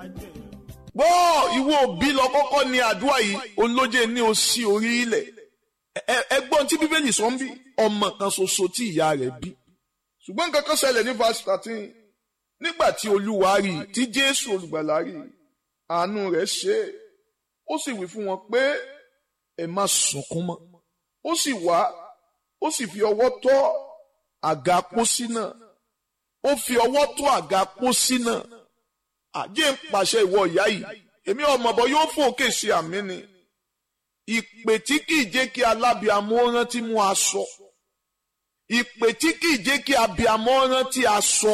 gbọ́ ìwọ òbí lọ kọ́kọ́ ní àdúrà yìí olóje ní o sí orí ilẹ̀ ẹgbọ́n tí bíbélì sọ ń bí ọmọ kan ṣoṣo tí ìyá rẹ̀ bí ṣùgbọ́n nǹkan kan ṣẹlẹ̀ ní verse thirteen nígbà tí olúwa rí i tí jésù olùgbàlà rí i àánú rẹ̀ ṣe é ó sì wí fún wọn pé ẹ má sunkún mọ́ ó sì wá ó sì fi ọwọ́ tọ́ àga pósí náà ó fi ọwọ́ tọ́ àga pósí náà àjẹ́ ń pàṣẹ ìwọ ìyá yìí èmi ọmọ bọ yóò fòkè sí àmì ni ìpè tí kìí jẹ́ kí alábìàmọ rántí mú aṣọ ìpè tí kìí jẹ́ kí abìàmọ rántí aṣọ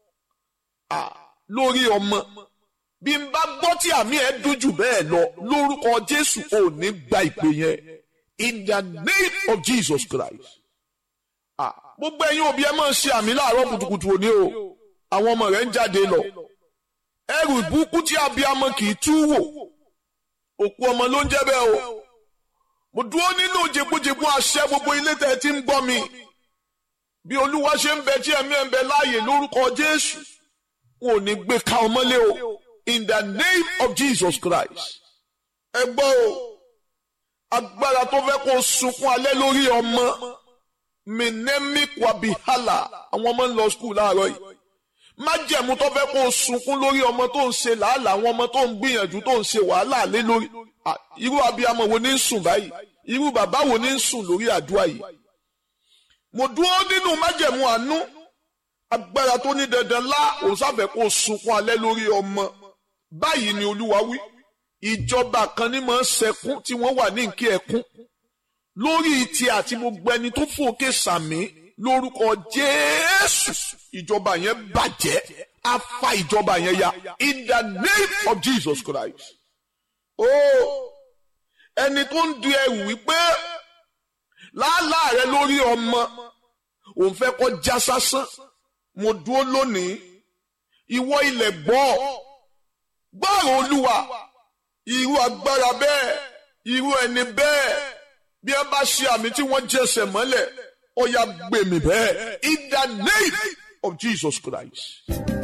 lórí ọmọ bí n bá gbọ́ tí àmì ẹ̀ dojú bẹ́ẹ̀ lọ lórúkọ Jésù ò ní gba ìpè yẹn in the name of Jesus Christ gbogbo ẹ̀yin òbí ẹ máa ṣe àmì láàárọ̀ kùtùkùtù òní o àwọn ọmọ rẹ̀ ń jáde lọ ẹrù ìbùkún tí abiyamọ kì í tú wò òkú ọmọ ló ń jẹ́ bẹ́ẹ̀ o mo dúró nínú jẹgbójẹgbó àṣẹ gbogbo ilé tẹ́ ẹ ti ń gbọ́ mi bí olúwa ṣe ń bẹ tí ẹ̀mí ẹ̀ ń bẹ láàyè lórúkọ jésù wọn ò ní gbé ka ọmọlé o in the name of jesus christ ẹ gbọ́ o agbára tó fẹ́ kó sunkún alẹ́ lórí ọmọ minemi kwabihala àwọn ọmọ ń lọ skul láàárọ̀ yìí májẹ̀mú tó fẹ́ kó o sunkún lórí ọmọ tó ń ṣe làálàá àwọn ọmọ tó ń gbìyànjú tó ń ṣe wàhálà lé lórí irú abiyamọ wo ní ń sùn báyìí irú bàbá wo ní ń sùn lórí àdúrà yìí. mo dúró nínú májẹ̀mú àánú agbára tó ní dandan lá òun sáfẹ́ kó o sunkún alẹ́ lórí ọmọ báyìí ni olúwa wí ìjọba kan ní máa ń sẹkún tí wọ́n wà ní nkí ẹkún lórí ti àti gbogbo ẹni tó fòkè sàmì lórúkọ jésù ìjọba yẹn bàjẹ́ á fa ìjọba yẹn ya in the name of jesus christ. ó ẹni tó ń di ẹrù wípé làálàá rẹ lórí ọmọ òun fẹ́ kó já sásán mo dúró lónìí ìwọ ilẹ̀ gbọ́ gbọ́rọ̀ olúwa irú agbára bẹ́ẹ̀ irú ẹni bẹ́ẹ̀ bí ẹ bá ṣe àmì tí wọ́n jẹsẹ̀ mọ́lẹ̀ ó yá gbèmí bẹ́ẹ̀ in the name of Jesus Christ.